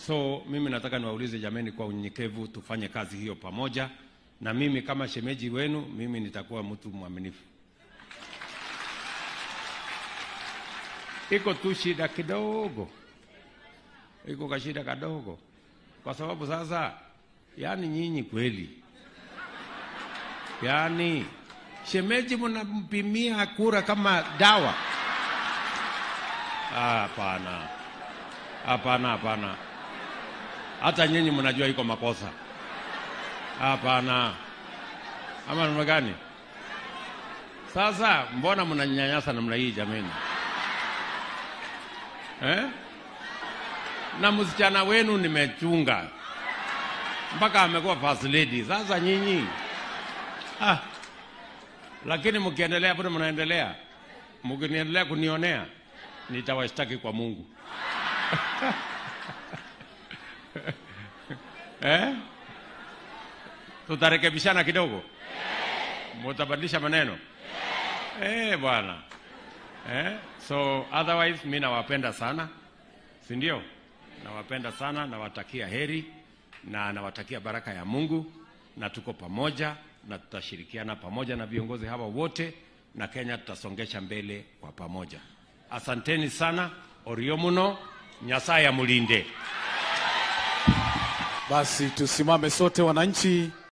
So mimi nataka niwaulize jameni, kwa unyenyekevu tufanye kazi hiyo pamoja, na mimi kama shemeji wenu, mimi nitakuwa mtu mwaminifu. Iko tu shida kidogo, iko kashida kadogo, kwa sababu sasa, yani nyinyi kweli, yani shemeji mnampimia kura kama dawa. Ah, Hapana, hapana, hapana. Hata nyinyi mnajua iko makosa. Hapana, ama namna gani? Sasa mbona mnanyanyasa namna hii jameni eh? Na msichana wenu nimechunga mpaka amekuwa first lady. Sasa nyinyi ah, lakini mkiendelea bado mnaendelea, mkiniendelea kunionea nitawashtaki kwa Mungu eh? Tutarekebishana kidogo, mutabadilisha maneno eh, bwana eh? So otherwise mi nawapenda sana, si ndio? Nawapenda sana, nawatakia heri na nawatakia baraka ya Mungu, na tuko pamoja na tutashirikiana pamoja na viongozi hawa wote, na Kenya tutasongesha mbele kwa pamoja. Asanteni sana, orio muno, Nyasaye amulinde. Basi tusimame sote wananchi